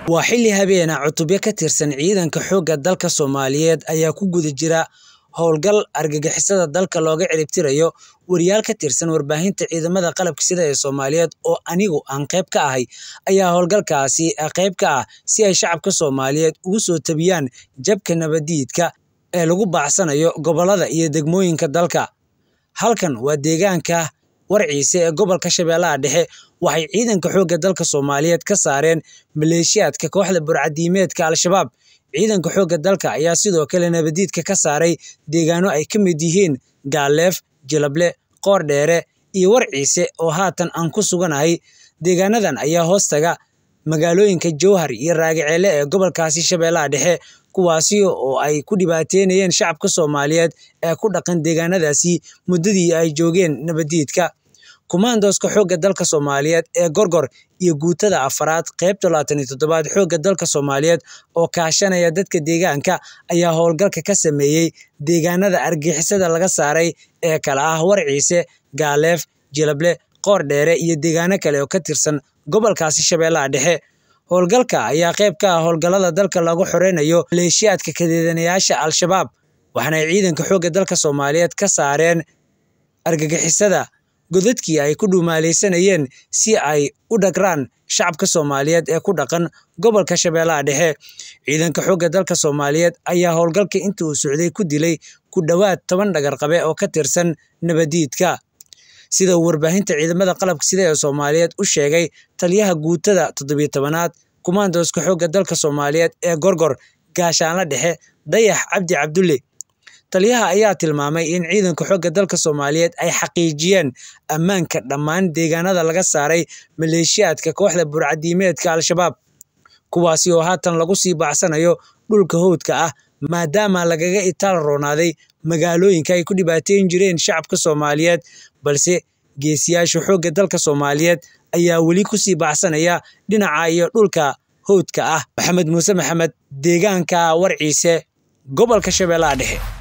waa xilli habeena cutubyo ka tirsan ciidanka xoogga dalka Soomaaliyeed ayaa ku guda jira howlgal argagixisada dalka looga ciribtirayo wariyaal ka tirsan warbaahinta ciidamada qalabka sida ee Soomaaliyeed oo anigu aan qayb ka ahay ayaa howlgalkaasi qayb ka ah si ay shacabka Soomaaliyeed ugu soo tabiyaan jabka nabadiidka ee lagu baacsanayo gobollada iyo degmooyinka dalka. Halkan waa deegaanka Warciise ee gobolka Shabeellaha Dhexe waxay ciidanka xoogga dalka Soomaaliyeed ka saareen maleeshiyaadka kooxda burcaddiimeedka Al-Shabaab. Ciidanka xoogga dalka ayaa sidoo kale nabadiidka ka saaray deegaano ay ka mid yihiin Gaaleef, Jilable, Qoordheere iyo Warciise oo haatan aan ku suganahay. Deegaanadan ayaa hoostaga magaalooyinka Jowhar iyo Raagacele ee gobolkaasi Shabeellaha Dhexe kuwaasi oo ay ku dhibaateynayeen shacabka Soomaaliyeed ee ku dhaqan deegaanadaasi muddadii ay joogeen nabadiidka. Kumaandooska xoogga dalka Soomaaliyeed ee Gorgor iyo guutada afaraad qaybta labatan iyo toddobaad xoogga dalka Soomaaliyeed oo kaashanaya dadka deegaanka ayaa howlgalka ka sameeyay deegaanada argagixisada laga saaray ee kala ah Warciise, Gaaleef, Jilable, Qoordheere iyo deegaano kale oo ka tirsan gobolkaasi Shabeellaha Dhexe. Howlgalka ayaa qayb ka ah howlgallada dalka lagu xoreynayo maleeshiyaadka kaydinayaasha Al-Shabaab waxaana ay ciidanka xoogga dalka Soomaaliyeed ka saareen argagixisada godadkii ay ku dhumaaleysanayeen si ay u dhagraan shacabka Soomaaliyeed ee ku dhaqan gobolka Shabeellaha Dhexe. Ciidanka xoogga dalka Soomaaliyeed ayaa howlgalka intii uu socday ku dilay ku dhowaad toban dhagar-qabe oo ka tirsan nabadiidka. Sida uu warbaahinta ciidamada qalabka sida ee Soomaaliyeed u sheegay taliyaha guutada toddobiyo tobanaad kumaandooska xoogga dalka Soomaaliyeed ee Gorgor Gaashaanle Dhexe Dayax Cabdi Cabdulle. Taliyaha ayaa tilmaamay in ciidanka xoogga dalka Soomaaliyeed ay xaqiijiyeen ammaanka dhammaan deegaanada laga saaray maleeshiyaadka kooxda burcaddiimeedka Al-Shabaab, kuwaasi oo haatan lagu sii baacsanayo dhulka hawdka ah maadaama lagaga itaal roonaaday magaalooyinka ay ku dhibaateyn jireen shacabka Soomaaliyeed balse geesiyaasha xoogga dalka Soomaaliyeed ayaa weli ku sii baacsanaya dhinaca iyo dhulka hawdka ah. Maxamed Muuse Maxamed, deegaanka Warciise, gobolka Shabeellaha Dhexe.